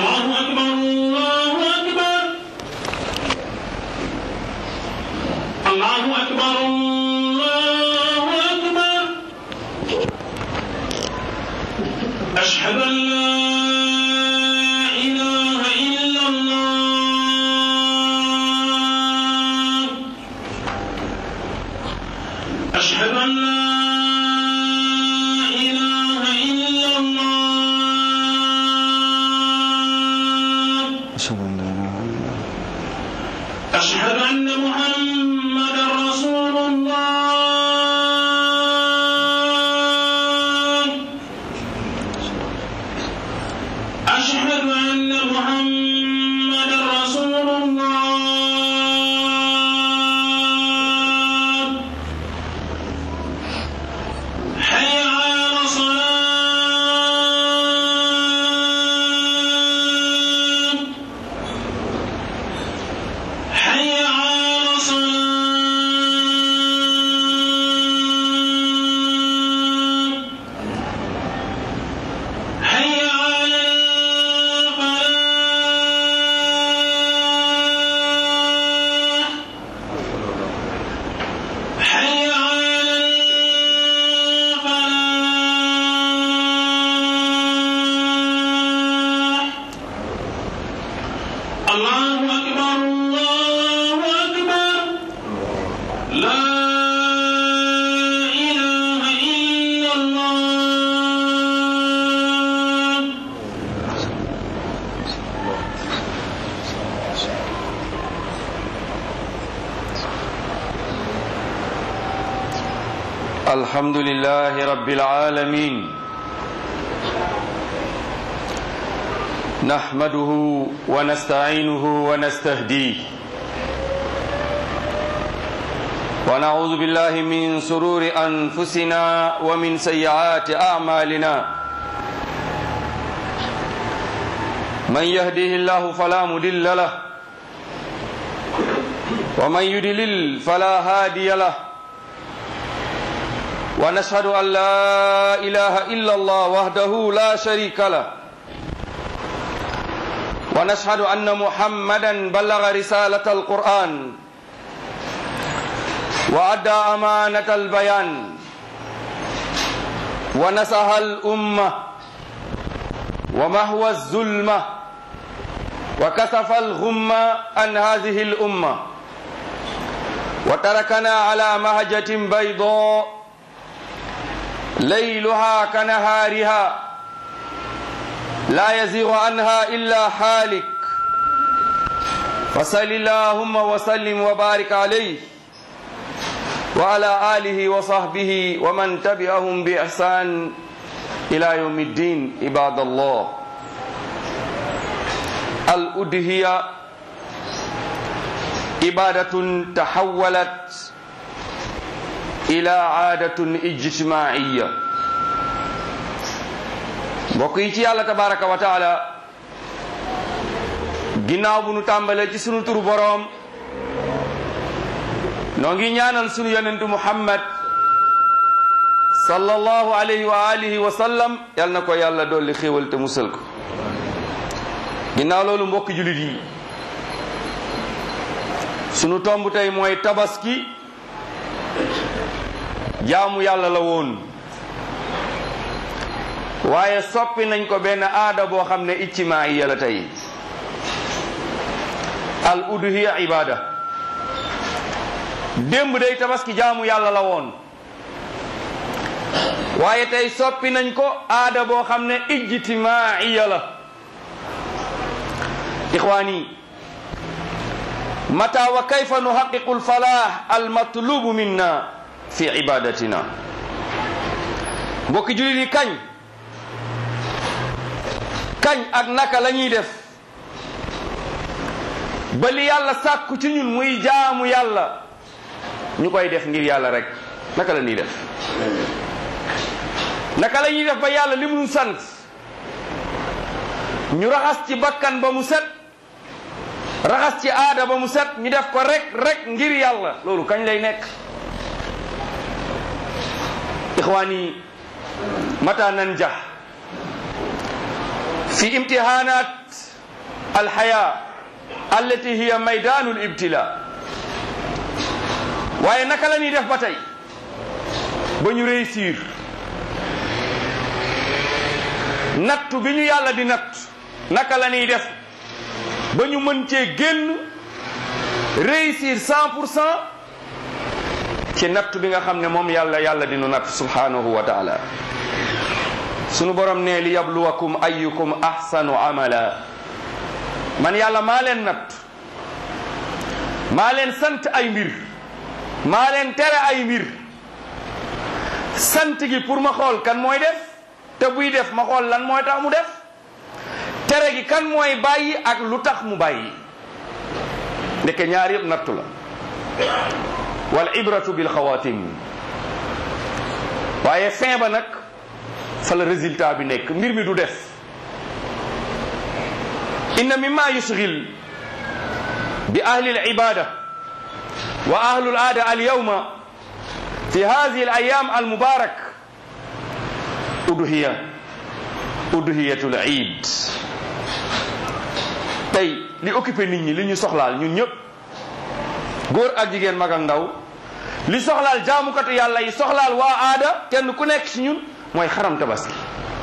الله أكبر الله أكبر الله أكبر الله أكبر أشهد أن لا إله إلا الله أشهد أن لا إله إلا الله أشهد أن لا إله إلا الله أشهد أن محمدا رسول الله أشهد أن محمدا رسول الله حي على الصلاة حي على الصلاة حي على الفلاح حي على الفلاح الله أكبر الله أكبر لا إله إلا الله الحمد لله رب العالمين نحمده ونستعينه ونستهديه ونعوذ بالله من سرور أنفسنا ومن سيئات أعمالنا من يهده الله فلا مضل له ومن يضلل فلا هادي له ونشهد أن لا إله إلا الله وحده لا شريك له ونشهد أن محمدا بلغ رسالة القرآن وأدى أمانة البيان ونصح الأمة ومهوى الظلمة وكسف الغمة عن هذه الأمة وتركنا على مهجة بيضاء ليلها كنهارها لا يزيغ عنها إلا حالك فصل اللهم وسلم وبارك عليه وعلى آله وصحبه ومن تبعهم بإحسان إلى يوم الدين عباد الله الأدهية عبادة تحولت ila aadatun ijtimaiya mbokk yi ci yàlla tabaraka wa taala ginnaaw bu nu tàmbalee ci sunu turu boroom noo ngi ñaanal sunu yonentu muhammad sallallahu alayhi wa alihi wa sallam yal na ko yàlla dolli xéewal te musal ko ginnaaw loolu mbokk julit yi sunu tomb tey mooy tabaski jaamu yàlla la woon waaye soppi nañ ko benn aada boo xam ne ijtimaaiya la tey al udhiya ibada démb day tabaski jaamu yàlla la woon waaye tey soppi nañ ko aada boo xam ne ijtimaaiya la ixwaani mata wa kayfa nuhaqiqu alfalah almatlubu minna fi ibadatina mbokki julit yi kañ kañ ak naka la ñuy def ba li yàlla sàkku ci ñun muy jaamu yàlla ñu koy def ngir yàlla rek naka la ñuy def naka la ñuy def ba yàlla li mu sant ñu raxas ci bakkan ba mu set raxas ci aada ba mu set ñu def ko rek rek ngir yàlla loolu kañ lay nekk ixwaani mata nanjah fi imtihanat alxaya allati hiya maydanu libtila waaye naka la ñuy def ba tey ba ñu réussir nattu bi ñu yàlla di natt naka la ñuy def ba ñu mën cee génn réussir cent pour cent ci nattu bi nga xam ne moom yàlla yàlla di nu natt subhanahu wa taala sunu borom ne li yabluwakum ayyukum ahsanu amala man yàlla maa leen natt maa leen sant ay mbir maa leen tere ay mbir sant gi pour ma xool kan mooy def te buy def ma xool lan mooy tax mu def tere gi kan mooy bàyyi ak lu tax mu bàyyi ndeke ñaar yëpp nattu la wal ibratu bil xawatim waaye fin ba nag fa la résultat bi nekk mbir mi du def inna mimma yusghil bi ahli al ibada wa ahlu al aada al yawma fi hadhihi al ayyam al mubarak udhiya udhiyatul iid tey li occupé nit ñi li ñu soxlaal ñun ñëpp góor ak jigéen mag ak ndaw li soxlaal jaamukatu yàlla yi soxlaal waa aada kenn ku nekk ci ñun mooy xaram tabaski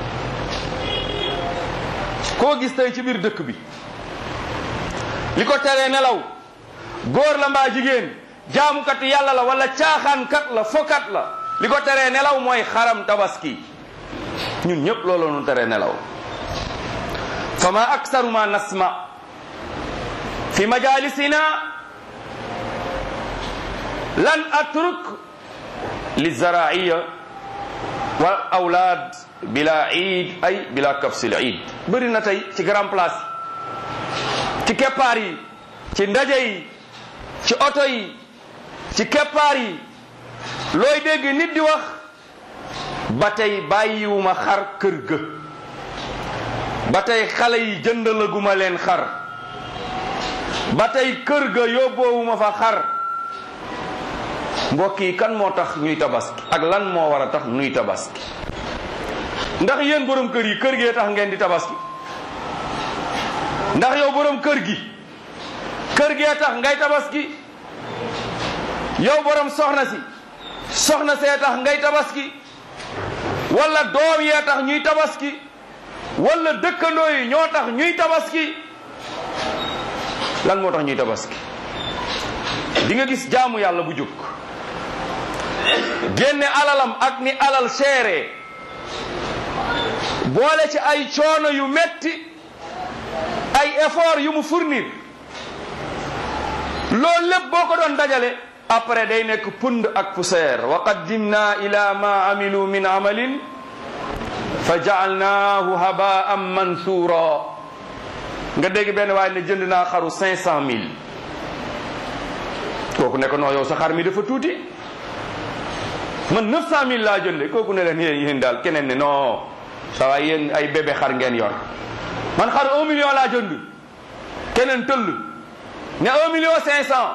koo gis tey ci biir dëkk bi li ko teree nelaw góor la mbaa jigéen jaamukatu yàlla la wala caaxaankat la fokat la li ko teree nelaw mooy xaram tabaski ñun ñëpp looloo nu teree nelaw fa ma aksaru ma nasma fi majalisina lan atruk li zaraiya wal awlaad bila iid ay bila kafsil iid bëri na tey ci grand place yi ci keppaar yi ci ndaje yi ci oto yi ci keppaar yi looy dégg nit di wax ba tey bàyyiwuma xar kër ga ba tey xale yi jëndalaguma leen xar ba tey kër ga yóbboowuma fa xar mbokk yi kan moo tax ñuy tabaski ak lan moo war a tax ñuy tabaski ndax yéen borom kër yi kër gee tax ngeen di tabaski ndax yow borom kër gi kër gee tax ngay tabaski yow borom soxna si soxna see tax ngay tabaski wala doom yee tax ñuy tabaski wala dëkkandoo yi ñoo tax ñuy tabaski lan moo tax ñuy tabaski di nga gis jaamu yàlla bu jóg génne alalam ak ni alal seere boole ci ay coono yu metti ay effort yu mu fournir loolu lépp boo ko doon dajale après day nekk pund ak poussière wa qaddimna ila ma amilu min amalin fa jaalnaahu habaan mansura nga dégg benn waaye ne jënd naa xaru cinq cent mille kooku ne ko non yow sa xar mi dafa tuuti man neuf cent mille laa jënde kooku ne leen yéen yéen daal keneen ne non ça va yéen ay bébé xar ngeen yor man xar un million laa jënd keneen tëll ne un million cinq cent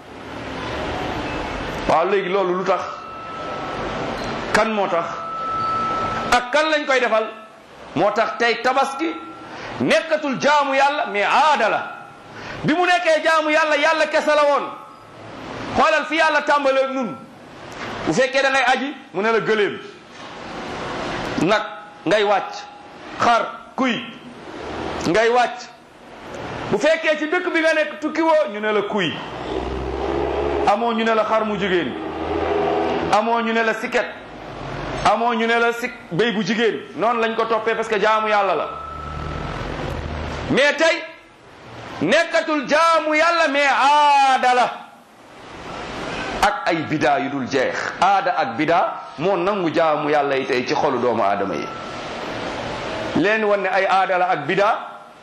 waaw léegi loolu lu tax kan moo tax ak kan lañ koy defal moo tax tey tabaski nekkatul jaamu yàlla mais aada la bi mu nekkee jaamu yàlla yàlla kese la woon xoolal fi yàlla tàmbalee nun bu fekkee da ngay aji mu ne la gëléem nag ngay wàcc xar kuy ngay wàcc bu fekkee ci dëkk bi nga nekk tukki woo ñu ne la kuy amoo ñu ne la xar mu jigéen amoo ñu ne la siket amoo ñu ne la sik béy bu jigéen noonu lañ ko toppee parce que jaamu yàlla la mais tey nekkatul jaamu yàlla mais aada la ak ay bidaa yu dul jeex aada ak bidaa moo nangu jaamu yàlla yi tey ci xolu doomu aadama yi leen wan ne ay aada la ak bidaa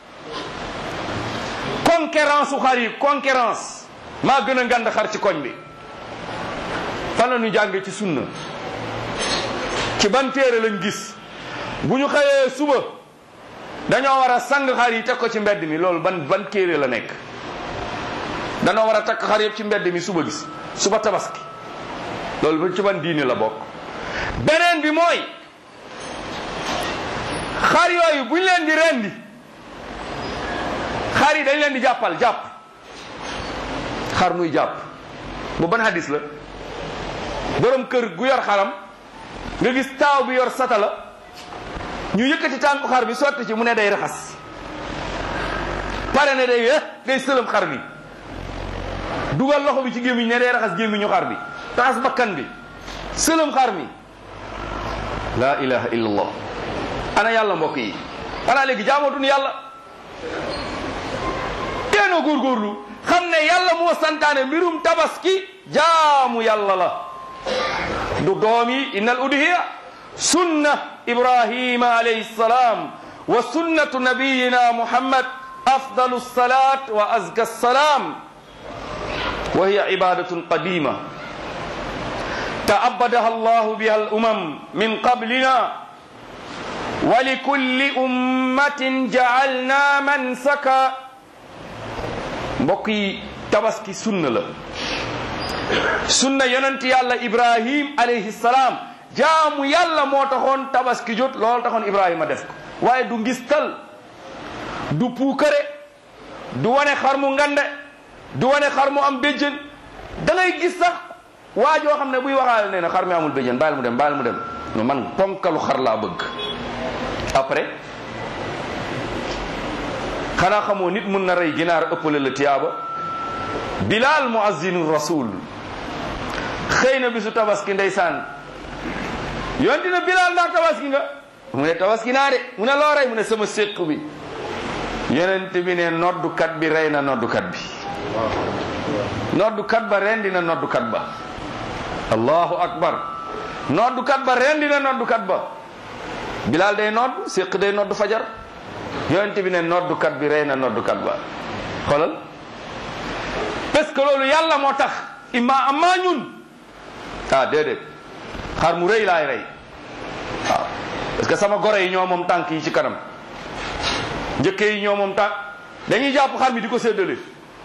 concurrence su xar yi concurrence maa gën a ngand xar ci koñ bi fan la ñu jànge ci sunna ci ban téere lañ gis bu ñu xëyee suba dañoo war a sang xar yi teg ko ci mbedd mi loolu ban ban téere la nekk dañoo war a takk xar yëpp ci mbedd mi suba gis suba tabaski loolu ba ci ban diine la bokk beneen bi mooy xar yooyu buñ leen di rendi xar yi dañ leen di jàppal jàpp xar muy jàpp bu ban hadis la borom kër gu yor xaram nga gis taaw bi yor sata la ñu yëkkati tànku xar bi sotti ci mu ne day raxas pare ne day eh day sëlëm xar bi dugal loxo bi ci gémmiñ ne day raxas gémmiñu xar bi raxas bakkan bi sëlëm xar mi la ilaha illallah ana yàlla mbokk yi xanaa léegi jaamootuñu yàlla teenoo góorgóorlu xam ne yàlla moo santaane mbirum tabaski jaamu yàlla la du doom yi inna al udhiya sunna ibrahima alayhi salam wa sunnatu nabiyina muhammad afdalu salat wa azka salam wa hiya ibadatun qadima تعبدها الله بها الأمم من قبلنا ولكل أمة جعلنا منسكا mbokk yi tabaski sunna la sunna yonent yàlla ibrahim alayhi salaam jaamu yàlla moo taxoon tabaski jot loolu taxoon ibrahima def ko waaye du ngistal du puukare du wane xar mu ngande du wane xar mu am béjjën da ngay gis sax waa joo xam ne buy waxaale nee na xar mi amul béjjën bàyyil mu dem bàyyil mu dem no man ponkalu xar laa bëgg après xanaa xamoo nit mun na rey ginaar ëppale la tiyaaba bilal muazzinu rasul xëy na bisu tabaski ndeysaan yoon dina bilal ndax tabaski nga mu ne tabaski naa de mu ne loo rey mu ne sama séq bi yonent bi ne noddukat bi rey na noddukat bi noddukat ba rendi na noddukat ba allahu akbar noddukat ba rendi na noddukat ba bilal day nodd séq day nodd fajar yonent bi ne noddukat bi rey na noddukat ba xoolal parce que loolu yàlla moo tax imma amma ñun ah déedéet xar mu rëy laay rey waaw parce que sama gore yi ñoo moom tànk yi ci kanam njëkke yi ñoo moom tànk dañuy jàpp xar mi di ko séddale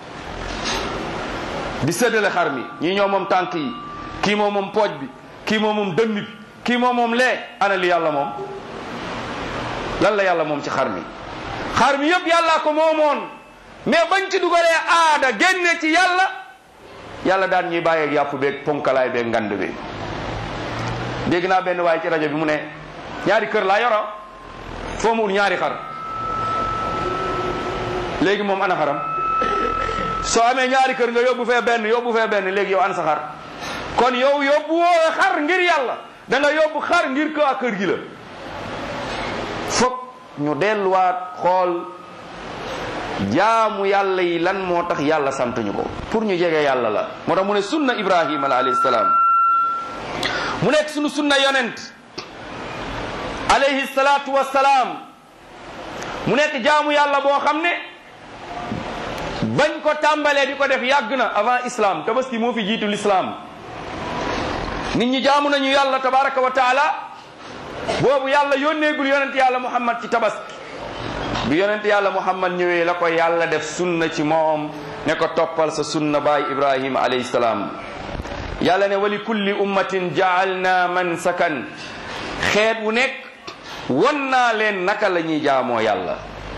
di séddale xar mi ñii ñoo moom tànk yi kii moo moom pooj bi kii moo moom dënn bi kii moo moom lee ana li yàlla moom lan la yàlla moom ci xar mi xar mi yëpp yàllaa ko moomoon mais bañ ci dugalee aada génne ci yàlla yàlla daan ñuy bàyyeeg yàpp beeg ponkalaay beeg ngand bi dégg naa benn waaye ci rajo bi mu ne ñaari kër laa yoro foo mu ut ñaari xar léegi moom ana xaram soo amee ñaari kër nga yóbbu fee benn yóbbu fee benn léegi yow ana sa xar kon yow yóbbu woo xar ngir yàlla da nga yóbbu xar ngir ko kër gi la fokk ñu delluwaat xool jaamu yàlla yi lan moo tax yàlla sant ñu ko pour ñu jege yàlla la moo tax mu ne sunna ibrahima la alayhi salaam mu nekk sunu sunna yonent alayhi salaatu wassalaam mu nekk jaamu yàlla boo xam ne bañ ko tàmbalee di ko def yàgg na avant islam tabaski moo fi jiitu l'islam nit ñi jaamu nañu yàlla tabaraka wa taala boobu yàlla yónneegul yonent yàlla muhammad ci tabaski bi yonent yàlla muhammad ñëwee la ko yàlla def sunna ci moom ne ko toppal sa sunna baay ibrahima alayhi salaam yàlla ne wali kulli ummatin jaalna mansakan xeet wu nekk won naa leen naka la ñuy jaamoo yàlla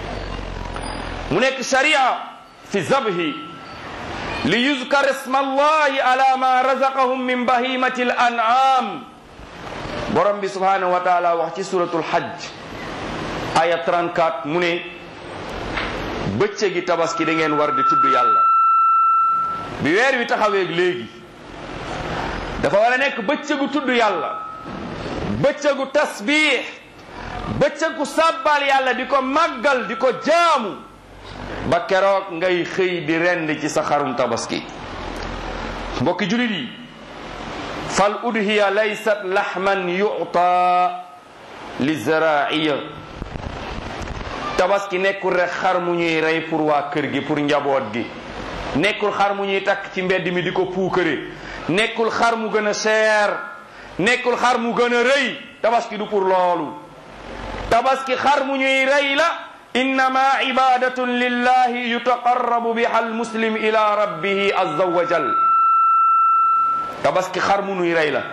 mu nekk sharia fi zabhi li yuzkar isma allahi ala ma razaqahum min bahimati al an'am borom bi subhanahu wa taala wax ci suratul hajj aya 34 mu ne bëccëgi tabaski da ngeen war di tudd yàlla bi weer wi taxawee léegi dafa war a nekk bëccëgu tudd yàlla bëccëgu tasbiix bëccëgu sàbbal yàlla di ko màggal di ko jaamu ba keroog ngay xëy di rend ci sa xarum tabaski mbokki julit yi fal udhiya laysat laxman yuta lizraiya tabaski nekkul rek xar mu ñuy rey pour waa kër gi pour njaboot gi nekkul xar mu ñuy takk ci mbedd mi di ko puukare nekkul xar mu gën a seer nekkul xar mu gën a rëy tabaski du pour loolu tabaski xar mu ñuy rey la innama ibadatun lillahi yutaqarrabu biha almuslim ila rabbihi azza wa jal tabaski xar mu nuy rey la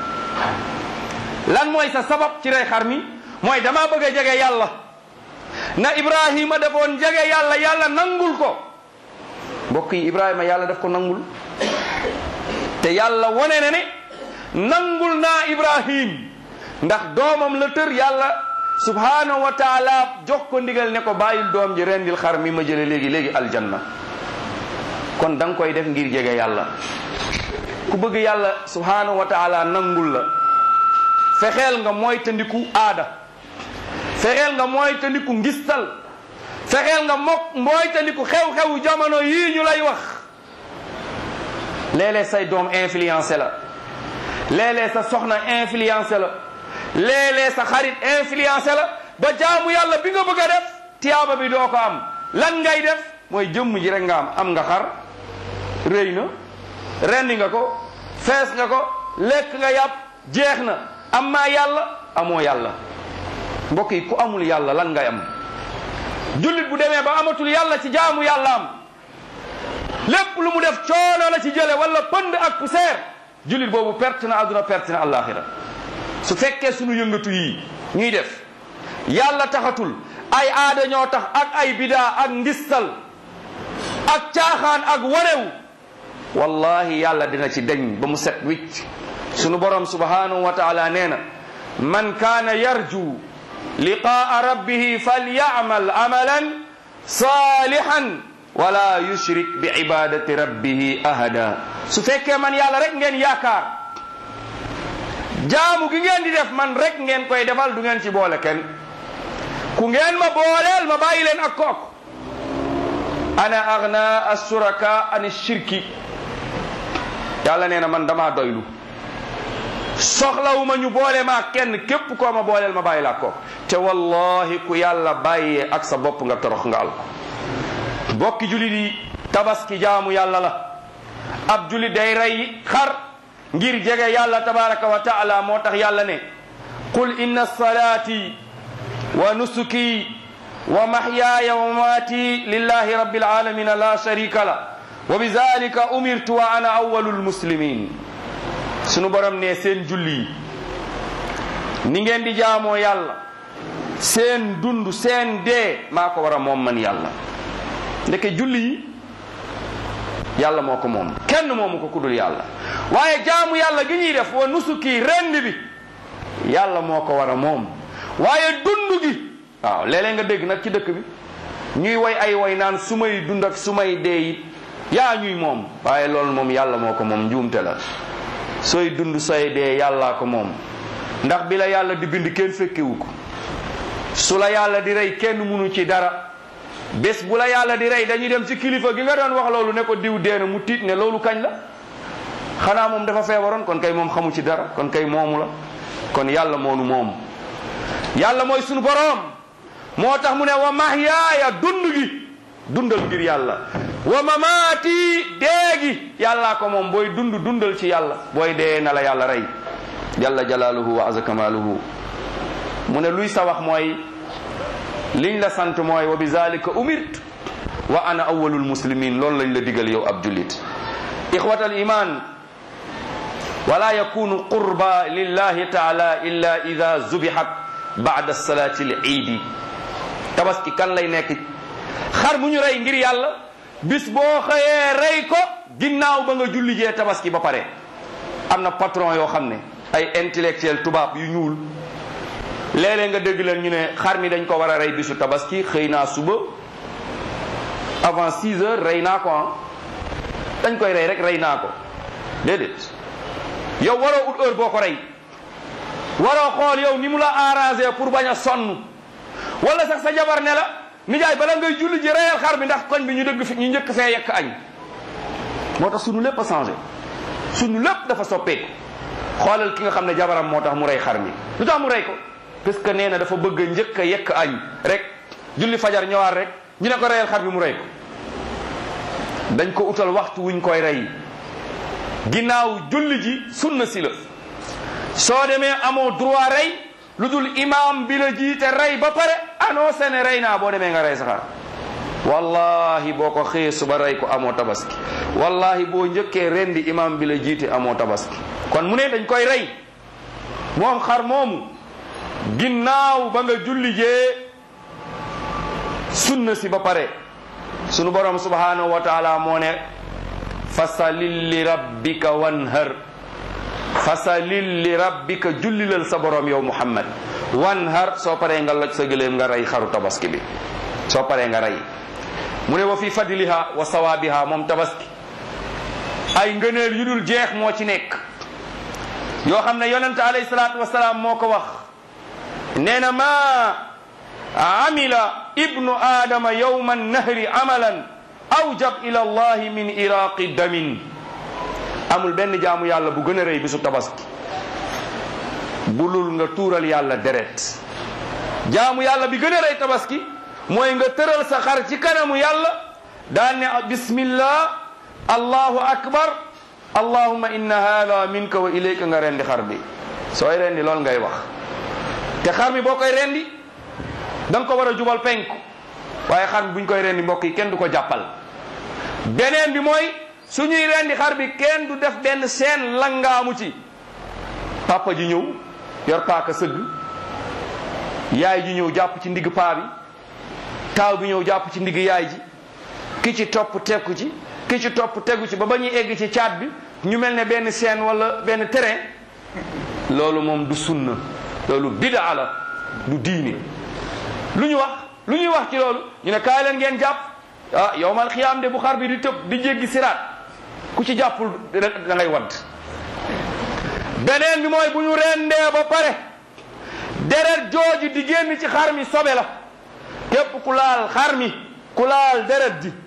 lan mooy sa sabab ci rey xar mi mooy dama bëgg a jege yàlla na ibrahima defoon jege yàlla yàlla nangul ko mbokk yi ibrahima yàlla daf ko nangul te yàlla wone na ne nangul naa ibrahim ndax doomam la tër yàlla subhanahu wa taala jox ko ndigal ne ko bàyyil doom ji rendil xar mi ma jële léegi léegi aljanna kon da nga koy def ngir jege yàlla ku bëgg yàlla subhanahu wa taala nangul la fexeel nga mooy tandiku aada fexeel nga mooy tandiku ngistal fexeel nga mok mooy tandiku xew-xewu jamono yii ñu lay wax léeg-léeg say doom influencé la léeg-léeg sa soxna influencé la léeg-léeg sa xarit influencé la ba jaamu yàlla bi nga bëgg a def tiyaaba bi doo ko am lan ngay def mooy jëmm ji rek nga am am nga xar rëy na rendi nga ko fees nga ko lekk nga yàpp jeex na am maa yàlla amoo yàlla mbokk yi ku amul yàlla lan ngay am jullit bu demee ba amatul yàlla ci jaamu yàlla am lépp lu mu def coono la ci jële wala pënd ak poussière jullit boobu perte na àdduna perte na àllaaxira su fekkee sunu yëngatu yi ñuy def yàlla taxatul ay aada ñoo tax ak ay bidaa ak ngistal ak caaxaan ak warew wallahi yàlla dina ci deñ ba mu set wicc sunu borom subhanahu wa taala nee na man kaana yarju liqaa rabbihi falyamal amalan salihan wala yushrik bi ibadati rabbihi ahada su fekkee man yàlla rek ngeen yaakaar jaamu gi ngeen di def man rek ngeen koy defal du ngeen ci boole kenn ku ngeen ma booleel ma bàyyi leen ak kooku ana agna assuraka an shirki yàlla nee na man damaa doylu soxlawuma ñu boole ma ak kenn képp koo ma booleel ma bàyyi la ak kooku te wallahi ku yàlla bàyyee ak sa bopp nga torox nga al ko bokki julit yi tabaski jaamu yàlla la ab julit day rey xar ngir jege yàlla tabaraka wa taala moo tax yàlla ne qul inna salaati wa nusuki wa mahyaaya wa mamaati lillahi rabbil alamina la sharika la wa bizalika umirtu wa ana awwalul muslimin sunu borom ne seen julli ni ngeen di jaamoo yàlla seen dund seen dee maa ko war a moom man yàlla ndeke julli yi yàlla moo ko moom kenn moomu ko kudul yàlla waaye jaamu yàlla gi ñuy def wa nusuki rend bi yàlla moo ko war a moom waaye dund gi waaw léeg-léeg nga dégg nag ci dëkk bi ñuy woy ay woy naan su may dund ak su may dee it yaa ñuy moom waaye loolu moom yàlla moo ko moom njuumte la sooy dund sooy dee yàllaa ko moom ndax bi la yàlla di bind kenn fekkewu ko su la yàlla di rey kenn munu ci dara bés bu la yàlla di rey dañuy dem ci kilifa gi nga doon wax loolu ne ko diw dee na mu tiit ne loolu kañ la xanaa moom dafa feebaroon kon kay moom xamu ci dara kon kay moomu la kon yàlla moonu moom yàlla mooy sunu boroom moo tax mu ne wa mahyaaya dund gi dundal ngir yàlla wa mamaati dee gi yàllaa ko moom booy dund dundal ci yàlla booy dee na la yàlla rey jalla jalaaluhu wa aza kamaaluhu mu ne luy sa wax mooy liñ la sant mooy wa bi zalika umirt wa ana awwalul muslimin loolu lañ la digal yow ab jullit ixwatal iman wala yakunu qurba lillahi taala illa ida zubihat bada salati l iidi tabaski kan lay nekk xar mu ñu rey ngir yàlla bis boo xëyee rey ko ginnaaw ba nga julli jee tabaski ba pare am na patron yoo xam ne ay intellectuel tubaab yu ñuul léeg-léeg nga dégg leen ñu ne xar mi dañ ko war a rey bisu tabaski xëy naa suba avant 6 heures rey naa ko ah dañ koy rey rek rey naa ko déedéet yow waroo ut heure boo ko rey waroo xool yow ni mu la arrangé pour bañ a sonn wala sax sa jabar ne la nijaay bala ngay julli ji reyal xar bi ndax koñ bi ñu dëgg fi ñu njëkk fee yekk añ moo tax sunu lépp a changé sunu lépp dafa soppeeku xoolal ki nga xam ne jabaram moo tax mu rey xar mi lu tax mu rey ko parce que nee na dafa bëgg a njëkk a yekk añ rek julli fajar ñëwaat rek ñu ne ko reyal xar bi mu rey ko dañ ko utal waxtu wuñ koy rey ginnaaw julli ji sunna si la soo demee amoo droit rey lu dul imam bi la jiite rey ba pare annoncé ne rey naa boo demee nga rey sa xar wallahi boo ko xëyee suba rey ko amoo tabaski wallahi boo njëkkee rendi imam bi la jiite amoo tabaski kon mu ne dañ koy rey moom xar moomu ginnaaw ba nga julli jee sunna si ba pare sunu borom subhanahu wa taala moo ne fasalil li rabbika wanhar fasalil li rabbika jullilal sa borom yow muhammad wanhar soo paree nga loj sa gëléem nga rey xaru tabaski bi soo paree nga rey mu ne wa fi fadliha wa sawaabiha moom tabaski ay ngëneel yu dul jeex moo ci nekk yoo xam ne yonente alayhi salaatu wasalaam moo ko wax nee na ma amila ibnu aadama yowma nahri amalan awjab ila allahi min iraqi damin amul benn jaamu yàlla bu gën a rëy bisu tabaski bulul nga tuural yàlla deret jaamu yàlla bi gën a rëy tabaski mooy nga tëral sa xar ci kanamu yàlla daan ne bismillah allahu akbar allahumma inna hada minka wa ilayka nga rendi xar bi sooy rendi loolu ngay wax te xar mi boo koy rendi da nga ko war a jubal penku waaye xar mi buñ koy rendi mbokk yi kenn du ko jàppal beneen bi mooy suñuy rendi xar bi kenn du def benn seen langaamu ci papa ji ñëw yor paaka sëgg yaay ji ñëw jàpp ci ndigg paa bi taaw bi ñëw jàpp ci ndigg yaay ji ki ci topp tekku ci ki ci topp tegu ci ba ba ñuy egg ci caat bi ñu mel ne benn seen wala benn terrain loolu moom du sunna loolu bidaa la du diine lu ñu wax lu ñuy wax ci loolu ñu ne kaay leen ngeen jàpp ah yowmal xiyaam de bu xar bi di tëb di jéggi siraat ku ci jàppul da ngay wadd beneen bi mooy bu ñu rendee ba pare deret jooju di génn ci xar mi sobe la képp ku laal xar mi ku laal deret ji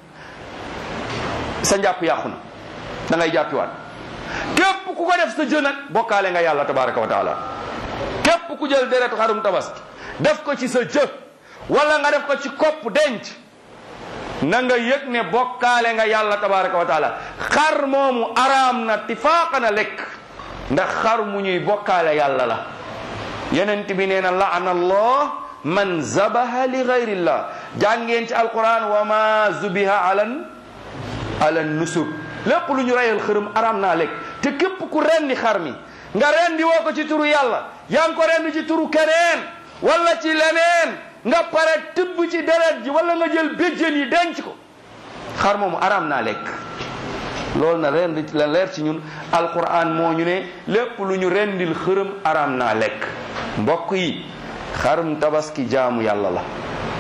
sa njàpp yàqu na da ngay jàppiwaat képp ku ko def sa jë nag bokkaale nga yàlla tabaraka wa taala képp ku jël deretu xarum tabaski def ko ci sa jë wala nga def ko ci kopp denc na nga yëg ne bokkaale nga yàlla tabaraka wa taala xar moomu araam na tifaaqa na lekk ndax xar mu ñuy bokkaale yàlla la yenent bi nee na laana allah man zabaha li gayrillah jàngeen ci alquran wa ma zubiha alan ala nusub lépp lu ñu reyal xërëm araam naa lekk te képp ku rendi xar mi nga rendi woo ko ci turu yàlla yaa ngi ko rendi ci turu keneen wala ci leneen nga pare tibb ci deret ji wala nga jël béjjën yi denc ko xar moomu araam naa lekk loolu na rendi la leer ci ñun alquran moo ñu ne lépp lu ñu rendil xërëm araam naa lekk mbokk yi xarum tabaski jaamu yàlla la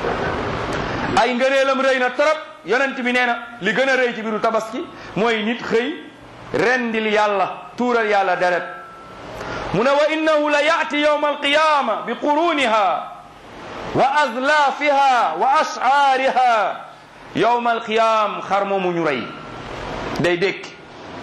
ay ngëneelam rëy na trop yonent bi nee na li gën a rëy ci biiru tabaski mooy nit xëy rendil yàlla tuural yàlla deret mu ne wa innahu la yaati yawma alqiyama bi quruniha wa azlafiha wa ash'ariha yawma alqiyam xar moomu ñu rey day dékki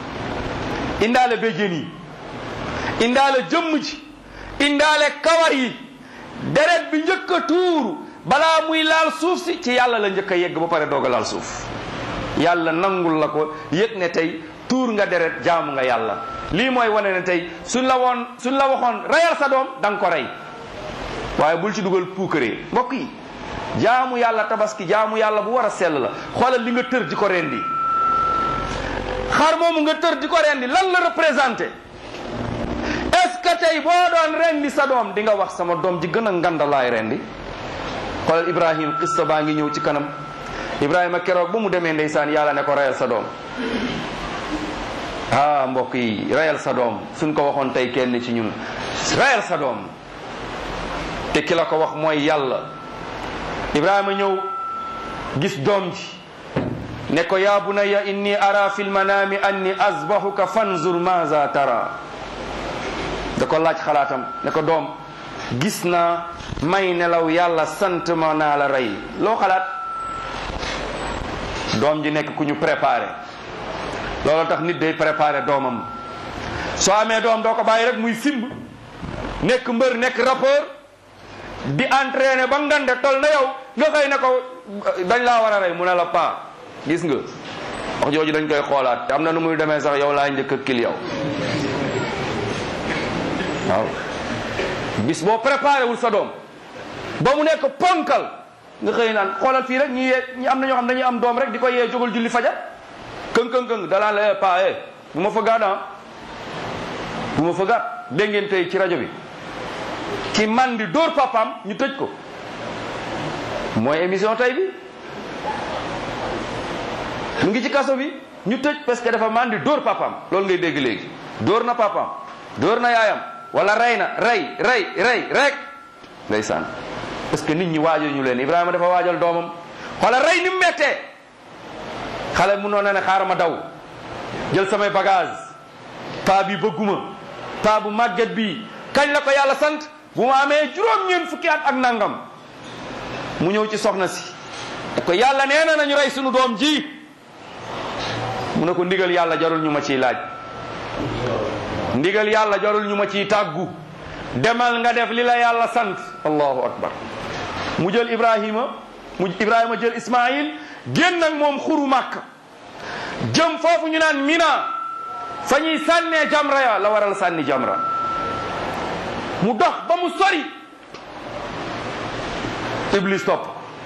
indaale béjjén yi indaale jëmm ji indaale kawar yi deret bi njëkk a tuuru balaa muy laal suuf si ci yàlla la njëkk a yegg ba pare doog a laal suuf yàlla nangul la ko yëg ne tey tuur nga deret jaamu nga yàlla lii mooy wane ne tey suñ la woon suñ la waxoon reyal sa doom da nga ko rey waaye bul ci dugal puukaree mbokk yi jaamu yàlla tabaski jaamu yàlla bu war a sell la xoolal li nga tër di ko rendi xar moomu nga tër di ko rendi lan la représenté est-ce que tey boo doon rendi sa doom di nga wax sama doom ji gën a ngandalaay rendi xoolal ibrahim xista baa ngi ñëw ci kanam ibrahima keroog ba mu demee ndeysaan yàlla ne ko reyal sa doom ah mbokk yi reyal sa doom suñ ko waxoon tey kenn ci ñun reyal sa doom te ki la ko wax mooy yàlla ibrahima ñëw gis doom ji ne ko yaa bunayya inni ara fi lmanami anni azbahuka fanzur maza tara da ko laaj xalaatam ne ko doom gis naa may nelaw yàlla sant ma naa la rey loo xalaat doom ji nekk ku ñu préparé loolu tax nit day préparé doomam soo amee doom doo ko bàyyi rek muy simb nekk mbër nekk rappeur di entraîné ba ngande tol na yow nga xëy ne ko dañ laa war a rey mu ne la paa gis nga wax jooju dañ koy xoolaat te am na nu muy demee sax yow laa njëkk a kil yow waaw bis boo préparé wul sa doom ba mu nekk ponkal nga xëy naan xoolal fii rek ñi yee ñi am na ñoo xam dañuy am doom rek di ko yee jógal julli fajar këng këng këng dalaan la pa e bu ma fa gaat ah bu ma fa gaat dégg ngeen tey ci rajo bi ki man di dóor papaam ñu tëj ko mooy émission tey bi mu ngi ci kaso bi ñu tëj parce que dafa mandi dóor papaam loolu ngay dégg léegi dóor na papaam dóor na yaayam wala rey na rey rey rey rek ndeysaan parce que nit ñi waajal ñu leen Ibrahima dafa waajal doomam wala rey ni mu mettee xale mu noon ne xaaral ma daw jël samay bagage paa bi bëgguma paa bu màgget bi kañ la ko yàlla sant bu ma amee juróom-ñeent fukki at ak nangam mu ñëw ci soxna si ko yàlla nee na nañu rey sunu doom ji mu ne ko ndigal yàlla jarul ñu ma ciy laaj ndigal yàlla jarul ñu ma ciy tàggu demal nga def li la yàlla sant allahu akbar mu jël ibrahima mu ibrahima jël ismail génn ak moom xuru màkk jëm foofu ñu naan mina fa ñuy sànnee jamra ya la waral sànni jamra mu dox ba mu sori iblis topp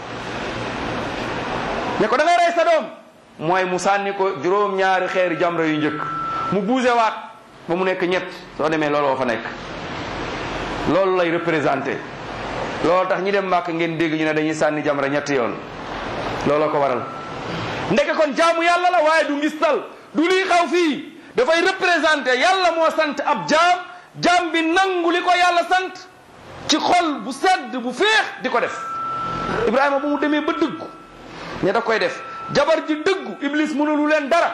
ne ko da ngay rey sa doom mooy mu sànni ko juróom-ñaari xeeri jamra yu njëkk mu buuse waat ba mu nekk ñett soo demee looloo fa nekk loolu lay représenté loolu tax ñi dem màkk ngeen dégg ñu ne dañuy sànni jamra ñetti yoon looloo ko waral ndeke kon jaamu yàlla la waaye du ngistal du lii xaw fii dafay représenté yàlla moo sant ab jaam jaam bi nangu li ko yàlla sant ci xol bu sedd bu féex di ko def Ibrahima bu mu demee ba dëggu ne da koy def jabar ji dëggu Iblis mënulu leen dara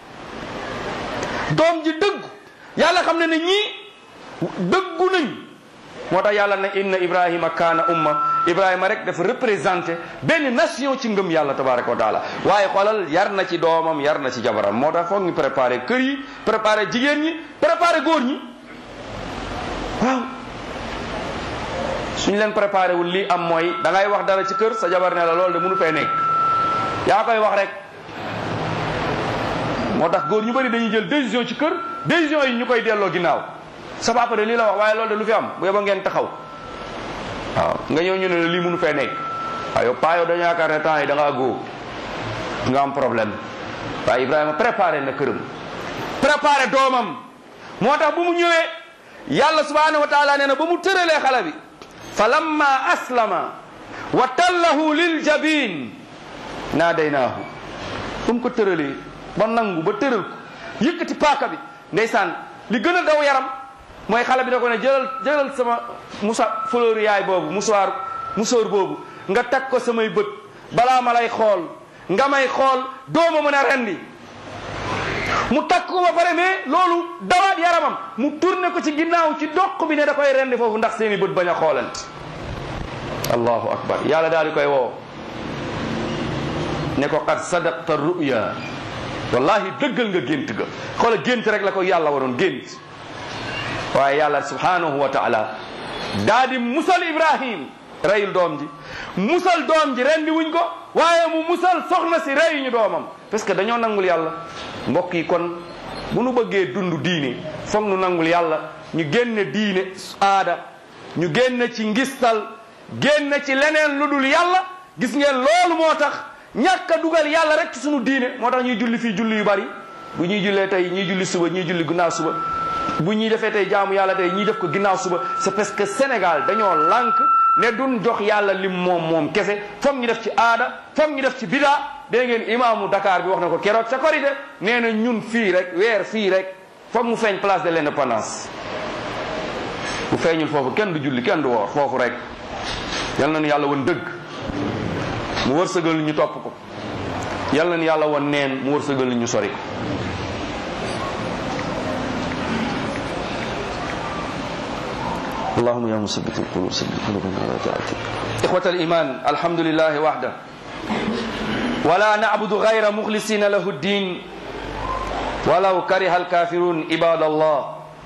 doom ji dëggu yàlla xam ne ne ñii dëggu nañ moo tax yàlla ne inna Ibrahima kaana umma Ibrahima rek dafa représenté benn nation ci ngëm yàlla tabaraka wa taala waaye xoolal yar na ci doomam yar na ci jabaram moo tax foog ñu préparé kër yi préparé jigéen ñi préparé góor ñi waaw suñ leen préparé wul lii am mooy da ngay wax dara ci kër sa jabar ne la loolu de mënu fee nekk yaa koy wax rek moo tax góor ñu bëri dañuy jël décision ci kër décision yi ñu koy delloo ginnaaw sa papa de lii la wax waaye loolu de lu fi am bu yeba ngeen taxaw waaw nga ñëw ñu ne la lii mënu fee nekk waaw yow paa yow dañu yaakaar ne temps yi da ngaa góo nga am problème waaye Ibrahima préparé na këram préparé doomam moo tax bu mu ñëwee yàlla subhanahu wa taala nee na ba mu tëralee xale bi fa lamma aslama wa tallahu lil jabin naadaynaahu ba mu ko tëralee ba nangu ba tëral ko yëkkati paaka bi ndeysaan li gën a daw yaram mooy xale bi da ko ne jëlal jëlal sama musa fleur yaay boobu musoir musóor boobu nga tag ko samay bët balaa ma lay xool nga may xool dooma mën a rendi mu takk ko ba pare mais loolu dawaat yaramam mu tourné ko ci ginnaaw ci doq bi ne da koy rendi foofu ndax seeni bët bañ a xoolante allahu akbar yàlla daal di koy woo ne ko qad sadaqta ruya wallahi dëggal nga gént ga xoola gént rek la ko yàlla waroon gént waaye yàlla subhanahu wa taala daa di musal ibrahim reyul doom ji musal doom ji rendi wuñ ko waaye mu musal soxna si reyuñu doomam parce que dañoo nangul yàlla mbokk yi kon bu nu bëggee dund diine foog nu nangul yàlla ñu génne diine aada ñu génne ci ngistal génne ci leneen lu dul yàlla gis ngeen loolu moo tax ñàkk a dugal yàlla rek ci sunu diine moo tax ñuy julli fii julli yu bari bu ñuy jullee tey ñuy julli suba ñuy julli ginnaaw suba bu ñuy defee tey jaamu yàlla tey ñuy def ko ginnaaw suba c'est parce que Sénégal dañoo lànk ne duñ jox yàlla lim moom moom kese foog ñu def ci aada foog ñu def ci bidaa dégg ngeen imaamu Dakar bi wax na ko keroog ca korité nee na ñun fii rek weer fii rek foog mu feeñ place de l'indépendance bu feeñul foofu kenn du julli kenn du woor foofu rek yal nañu yàlla woon dëgg mu wërsëgal ñu topp ko yal nañu yàlla woon neen mu wërsëgal ñu sori ko اللهم يا مثبت القلوب ثبت قلوبنا على طاعتك إخوة الإيمان الحمد لله وحده ولا نعبد غير مخلصين له الدين ولو كره الكافرون عباد الله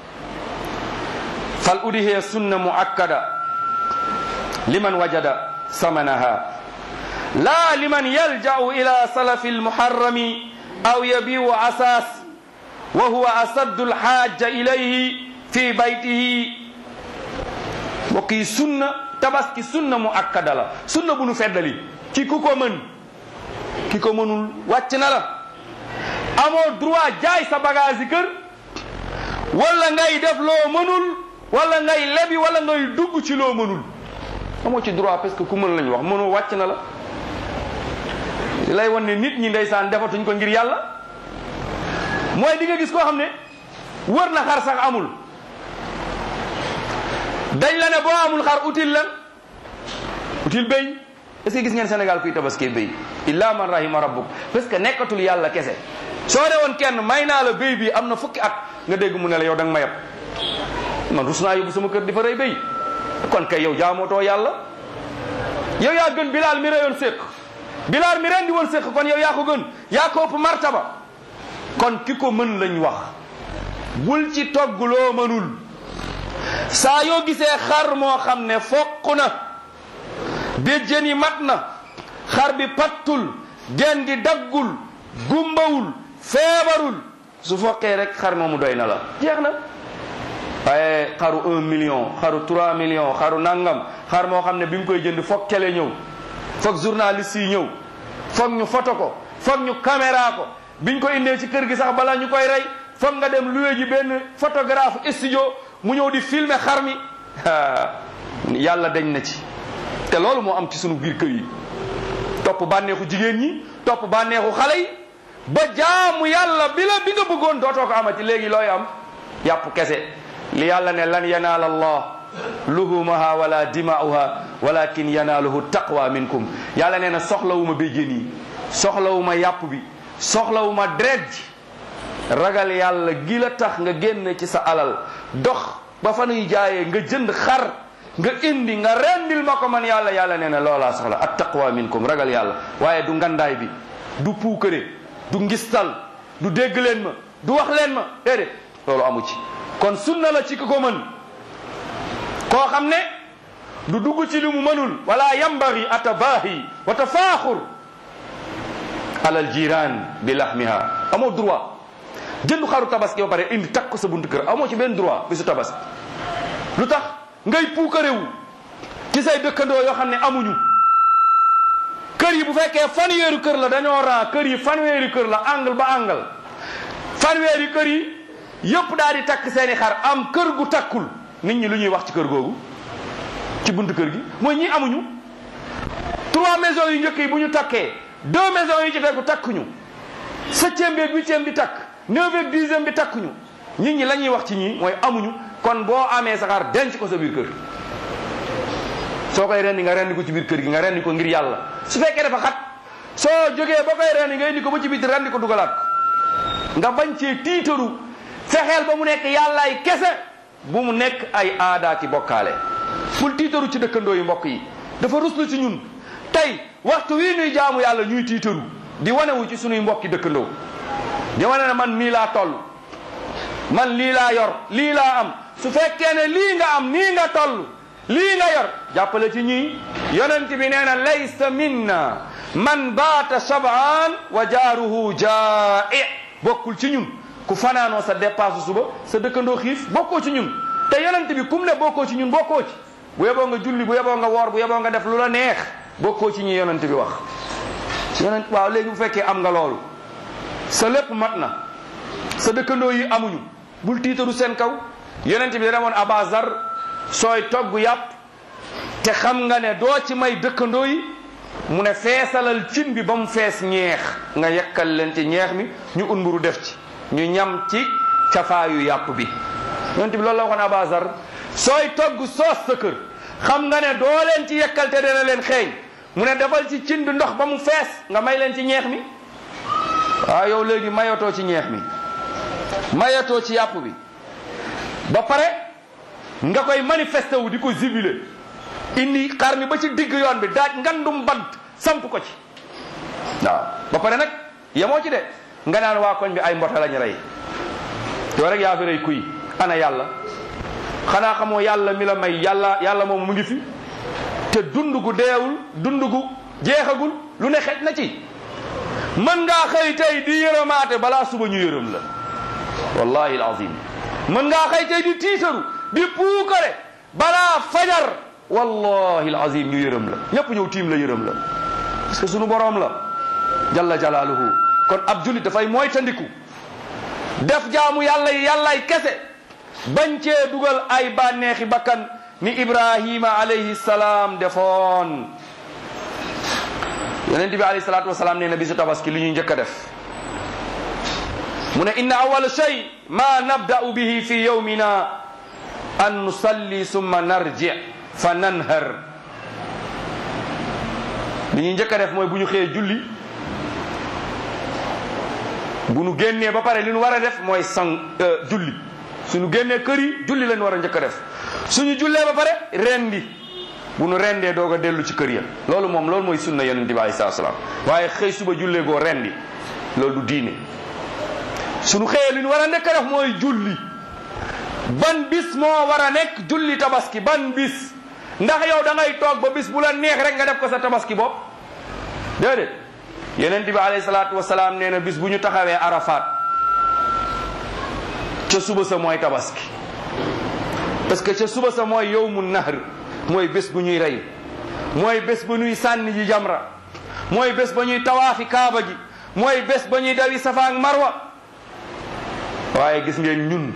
فالأدهية سنة مؤكدة لمن وجد ثمنها لا لمن يلجأ إلى سلف المحرم أو يبيع أساس وهو أسد الحاجة إليه في بيته mbokk yi sunna tabaski sunna mu akkada la sunna bu nu feddali ki ku ko mën ki ko mënul wàcc na la amoo droit jaay sa bagage yi kër wala ngay def loo mënul wala ngay lebi wala ngay dugg ci loo mënul amoo ci droit parce que ku mën lañ wax mënoo wàcc na la lay wan ne nit ñi ndeysaan defatuñ ko ngir yàlla mooy di nga gis koo xam ne wër na xar sax amul dañ la ne boo amul xar utile lan utile béy est-ce que gis ngeen Sénégal kuy tabaskee béy illa man rahima rabbuk parce que nekkatul yàlla kese soo de woon kenn may naa la béy bi am na fukki at nga dégg mu ne la yow da nga ma yab man rus naa yóbbu sama kër di fa rey béy kon kay yow jaamootoo yàlla yow yaa gën bilaal mi reyoon séq bilaal mi rendi woon séq kon yow yaa ko gën yaa ko ëpp martaba kon ki ko mën lañ wax bul ci togg loo mënul saa yoo gisee xar moo xam ne foq na béjjën yi mat na xar bi pattul gen gi daggul gumbawul feebarul su foqee rek xar moomu doy na la jeex na waaye xaru un million xaru trois millions xaru nangam xar moo xam ne bi mu koy jënd foog télé ñëw foog journaliste yi ñëw foog ñu photo ko foog ñu caméra ko biñ ko indee ci kër gi sax bala ñu koy rey foog nga dem loué ji benn photographe studio mu ñëw di filmer xar mi yàlla dañ na ci te loolu moo am ci sunu biir kër yi topp bànneexu jigéen ñi topp bànneexu xale yi ba jaamu yàlla bi la bi nga bëggoon dootoo ko amati léegi looy am yàpp kese li yàlla ne lan yanaala allah luhumaha wala dima'uha walakin yanaaluhu taqwa minkum yàlla nee na soxlawuma béjjén yi soxlawuma yàpp bi soxlawuma deret ji ragal yàlla gi la tax nga génn ci sa alal dox ba fa nuy jaayee nga jënd xar nga indi nga rendil ma ko man yàlla yàlla nee na loolaa soxla at taqwa minkum ragal yàlla waaye du ngandaay bi du puukare du ngistal du dégg leen ma du wax leen ma déedéet loolu amu ci kon sunna la ci ki ko mën koo xam ne du dugg ci li mu mënul wala yambagi atabaahi wa tafaaxur alal jiraan bi lahmiha amoo droit jëndu xaru tabaski ba pare indi takk ko sa buntu kër amoo ci benn droit bisu tabaski lu tax ngay puukarewu ci say dëkkandoo yoo xam ne amuñu kër yi bu fekkee fanweeri kër la dañoo ran kër yi fanweeri kër la angle ba angle fanweeri kër yi yëpp daal di takk seeni xar am kër gu takkul nit ñi lu ñuy wax ci kër googu ci buntu kër gi mooy ñi amuñu trois maisons yu njëkk yi bu ñu takkee deux maisons yi ci tegu takkuñu septième bi huitième bi takk neuvième dixième bi takkuñu nit ñi la ñuy wax ci ñii mooy amuñu kon boo amee sa xar denc ko sa biir kër soo koy rendi nga rendi ko ci biir kër gi nga rendi ko ngir yàlla su fekkee dafa xat soo jógee ba koy rendi nga indi ko ba ci biir rendi ko dugalaat ko nga bañ cee tiitaru fexeel ba mu nekk yàllaay kese bu mu nekk ay aada ki bokkaale bul tiitaru ci dëkkandoo yi mbokk yi dafa ruslu ci ñun tey waxtu wii ñuy jaamu yàlla ñuy tiitaru di wanewu ci sunuy mbokki dëkkandoo di wane ne man nii laa toll man lii laa yor lii laa am su fekkee ne lii nga am nii nga toll lii nga yor jàppale ci ñii yonent bi nee na laysa minna man baata shabaan wa jaaruhu jaa'i bokkul ci ñun ku fanaanoo sa dépasse suba sa dëkkandoo xiif bokkoo ci ñun te yonent bi kum ne bokkoo ci ñun bokkoo ci bu yeboo nga julli bu yeboo nga woor bu yeboo nga def lu la neex bokkoo ci ñi yonent bi wax yonent waaw léegi bu fekkee am nga loolu sa lépp mat na sa dëkkandoo yi amuñu bul tiitaru seen kaw yonent bi dana woon abazar sooy togg yàpp te xam nga ne doo ci may dëkkandoo yi mu ne feesalal cin bi ba mu fees ñeex nga yekkal leen ci ñeex mi ñu unburu def ci ñu ñam ci cafaayu yàpp bi yonent bi loolu la waxoon abazar sooy togg soos sa kër xam nga ne doo leen ci yekkal te dana leen xeeñ mu ne defal ci cin bi ndox ba mu fees nga may leen ci ñeex mi waaw yow léegi mayatoo ci ñeex mi mayatoo ci yàpp bi ba pare nga koy manifesté wu di ko zibilé indi xar mi ba ci digg yoon bi daaj ngandum bant samp ko ci waaw ba pare nag yemoo ci de nga naan waa koñ bi ay mbota lañu rey yow rek yaa fi rey kuy ana yàlla xanaa xamoo yàlla mi la may yàlla yàlla moom mu ngi fi te dund gu deewul dund gu jeexagul lu ne xej na ci mën ngaa xëy tey di yërëmaate balaa suba ñu yërëm la wallahi alazim mën ngaa xëy tey di tiitaru di puukare balaa fajar wallahi alazim ñu yërëm la ñëpp ñëw tiim la yërëm la parce que sunu boroom la jalla jalaaluhu kon ab julit dafay moytandiku def jaamu yàlla yi yàllay kese bañ cee dugal ay bànneexi bakkan ni ibrahima alayhi salaam defoon yonent bi alayhi salaatu wasalaam nee na bisu tabaski li ñuy njëkk a def mu ne inna awwala shay ma nabda'u bihi fi yawmina an nusalli summa narji fa nanhar li ñuy njëkk a def mooy bu ñu xëyee julli bu ñu génnee ba pare li ñu war a def mooy sang julli suñu génnee kër yi julli lañ war a njëkk a def suñu jullee ba pare rendi bu nu rendee doog a dellu ci kër ya loolu moom loolu mooy sunna yonent bi alayhi salaam waaye xëy suba jullee goo rendi loolu du diine suñu xëyee li ñu war a njëkk a def mooy julli ban bis moo war a nekk julli tabaski ban bis ndax yow da ngay toog ba bis bu la neex rek nga def ko sa tabaski bopp déedéet yonent bi alayhi salaatu wasalaam nee na bis bu ñu taxawee arafaat ca suba sa mooy tabaski parce que ca suba sa mooy yowmu nahr mooy bés bu ñuy rey mooy bés bu ñuy sànni ji jamra mooy bés ba ñuy tawaafi kaaba gi mooy bés ba ñuy dawi safa ak marwa waaye gis ngeen ñun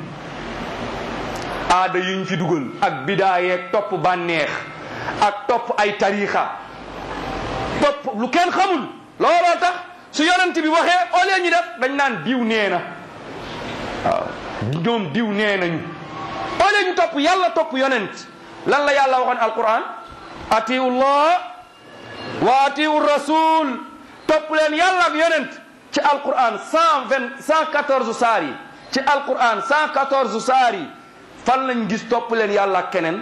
aada yuñ ci dugal ak bidaa yeeg topp bànneex ak topp ay tariixa topp lu kenn xamul looloo tax su yonent bi waxee au lieu ñu def dañ naan diw nee na waaw ñoom diw nee nañu au lieu ñu topp yàlla topp yonent lan la yàlla waxoon alquran atiu llah wa atiu rasul topp leen yàlla ak yonent ci alquran cent vingt cent quatorze saar yi ci alquran cent quatorze saar yi fan lañ gis topp leen yàlla ak keneen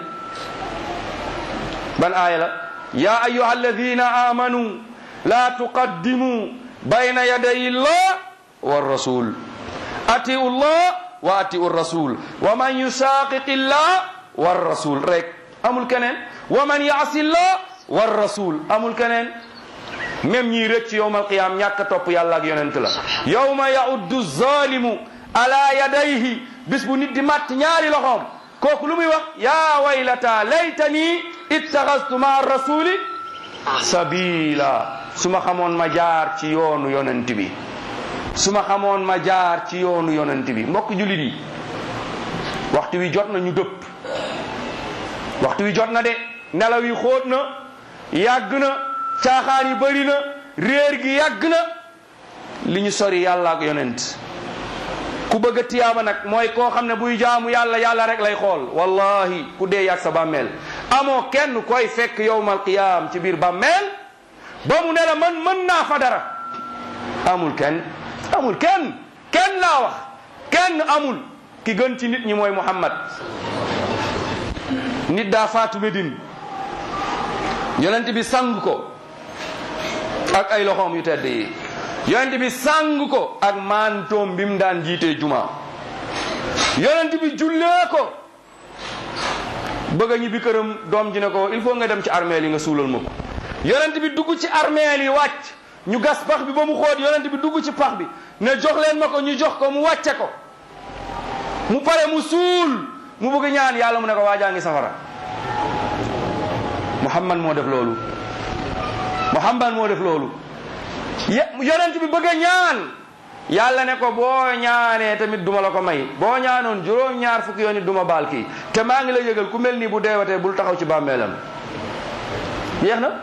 ban aaya la ya ayuha alladina amanu la tuqaddimu bayna yaday llah wa rasul atiu llah wa atiu rasul wa man yusaqiqi llah wa rasul rek amul keneen wa man yaasi llah wa rasul amul keneen même ñii rëcc yowma alqiyam ñàkk a topp yàlla ak yonent la yowma yauddu zalimu ala yadayhi bis bu nit di matt ñaari loxoom kooku lu muy wax ya waylata laytani ittaxastu ma rasuli sabila su ma xamoon ma jaar ci yoonu yonent bi su ma xamoon ma jaar ci yoonu yonent bi mbokk jullit yi waxtu wi jot na ñu dëpp waxtu wi jot na de nelaw yi xóot na yàgg na caaxaan yi bëri na réer gi yàgg na li ñu sori yàlla ak yonent ku bëgg a tiyaaba nag mooy koo xam ne buy jaamu yàlla yàlla rek lay xool wallahi ku dee yàgg sa bàmmeel amoo kenn koy fekk yowmal qiyaam ci biir bàmmeel ba mu ne la man mën naa fa dara amul kenn amul kenn kenn laa wax kenn amul ki gën ci nit ñi mooy Muhammad nit daa faatu Medine yonent bi sang ko ak ay loxoom yu tedd yi yonent bi sang ko ak mantoom bi mu daan jiitee juma yonent bi jullee ko bëgg a ñibbi këram doom ji ne ko il faut nga dem ci armeel yi nga suulal ma ko yonent bi dugg ci armeel yi wàcc ñu gas pax bi ba mu xóot yonent bi dugg ci pax bi ne jox leen ma ko ñu jox ko mu wàcce ko mu pare mu suul mu bëgg ñaan yàlla mu ne ko waajaa ngi safara muhammad moo def loolu muhammad moo def loolu yonent bi bëgg a ñaan yàlla ne ko boo ñaanee tamit duma la ko may boo ñaanoon juróom ñaar fukki yoon it duma baal kii te maa ngi la yëgal ku mel nii bu deewatee bul taxaw ci bàmmeelam jeex na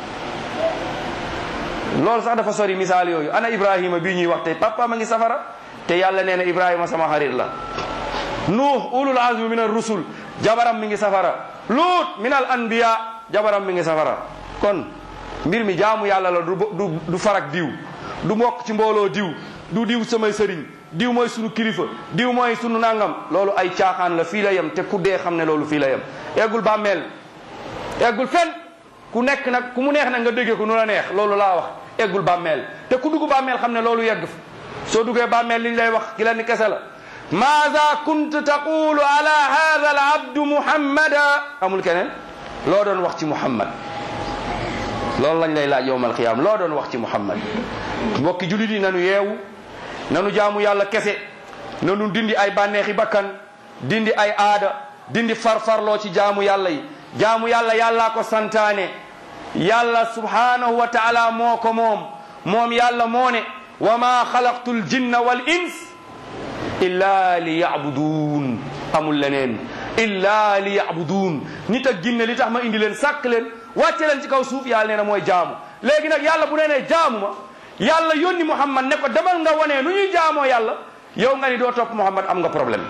loolu sax dafa sori misaal yooyu ana ibrahima bii ñuy wax tey papa ma ngi safara te yàlla nee na ibrahima sama xarit la nuux ulul azmi min ar rusul jabaram mi ngi safara luut min al anbiya jabaram mi ngi safara kon mbir mi jaamu yàlla la du du du farak diw du mbokk ci mbooloo diw du diw samay sëriñ diw mooy sunu kilifa diw mooy sunu nangam loolu ay caaxaan la fii la yem te ku dee xam ne loolu fii la yem eggul bàmmeel eggul fen ku nekk nag ku mu neex nag nga déggee ko nu la neex loolu laa wax eggul bàmmeel te ku dugg bàmmeel xam ne loolu yegg fa soo duggee bàmmeel li ñu lay wax ki leen kese la maada kunt taqulu ala hada al abdu muhammada amul keneen loo doon wax ci muhammad loolu lañ lay laaj yowmal qiyaam loo doon wax ci muhammad mbokki julit yi nanu yeewu nanu jaamu yàlla kese nanu dindi ay bànneexi bakkan dindi ay aada dindi farfarloo ci jaamu yàlla yi jaamu yàlla yàllaa ko santaane yàlla subhanahu wa taala moo ko moom moom yàlla moo ne wa ma xalaqtu l jinna wal ins illa li yacbuduun amul leneen illa li yabudun nit ak jinne li tax ma indi leen sàkk leen wàcce leen ci kaw suuf yàlla nee na mooy jaamu léegi nag yàlla bu nee nee jaamu ma yàlla yónni muhammad ne ko demal nga wanee nu ñuy jaamoo yàlla yow nga ni doo topp muhammad am nga problème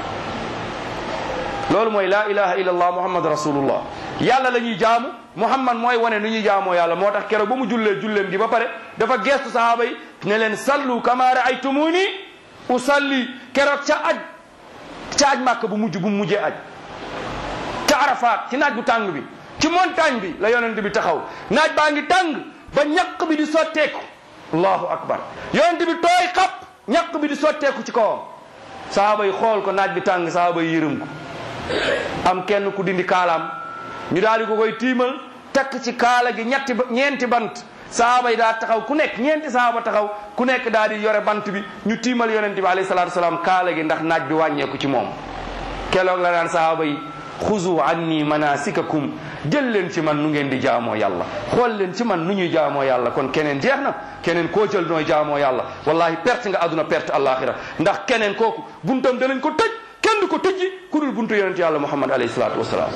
loolu mooy laa ilaha illa allah muhammad rasulullah yàlla la ñuy jaamu muhammad mooy wane nu ñuy jaamoo yàlla moo tax keroog ba mu jullee julleem gi ba pare dafa geestu sahaaba yi ne leen sallu kama raaytumuni usalli keroog ca aj ca aj màkk bu mujj bu mu mujjee aj ca arafaat ci naaj bu tàng bi ci montagne bi la yonent bi taxaw naaj baa ngi tàng ba ñaq bi di sotteeku allahu akbar yonent bi tooy xap ñaq bi di sotteeku ci kawam sahaaba yi xool ko naaj bi tàng sahaaba yi yërëm ko am kenn ku dindi kaalaam ñu daal di ko koy tiimal takk ci kaala gi ñetti ñeenti bant sahaaba yi daa taxaw ku nekk ñeenti sahaaba taxaw ku nekk daal di yore bant bi ñu tiimal yonent bi alayhi salaatu salaam kaala gi ndax naaj bi wàññeeku ci moom keroog la naan sahaaba yi xuzu anni manasikakum jël leen ci man nu ngeen di jaamoo yàlla xool leen ci man nu ñuy jaamoo yàlla kon keneen jeex na keneen koo jël nooy jaamoo yàlla wallahi perte nga aduna perte alaxira ndax keneen kooku buntam danañ ko tëj kenn du ko tëjji ku dul buntu yonent yàlla muhammad alayhi salaatu wasalaam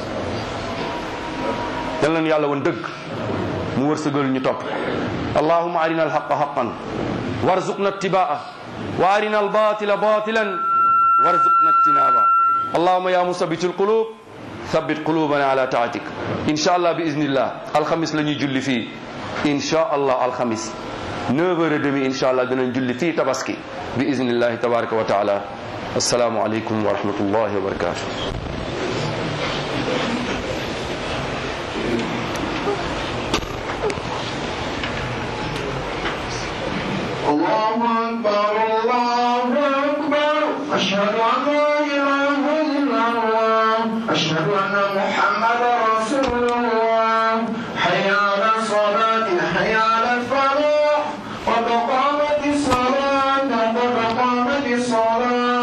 yal nañu yàlla woon dëgg mu wërsëgal ñu topp allahuma arina alhaqa haqan warzuqna ittibaa wa arina albatila batilan warzuqna ijtinaba allahuma ya musabitu alqulub thabbit qulubana ala taatik insha allah bi iznillah alxamis la ñuy julli fii insha allah alxamis 9 heures et demi insha allah dinañ julli fii tabaski bi iznillahi tabaraka wa taala assalaamu aleykum wa rahmatullahi wa barakatuh الله أكبر الله أكبر أشهد أن لا إله إلا الله أشهد أن محمدا رسول الله حي على الصلاة حي على الفلاح قد قامت الصلاة قد قامت الصلاة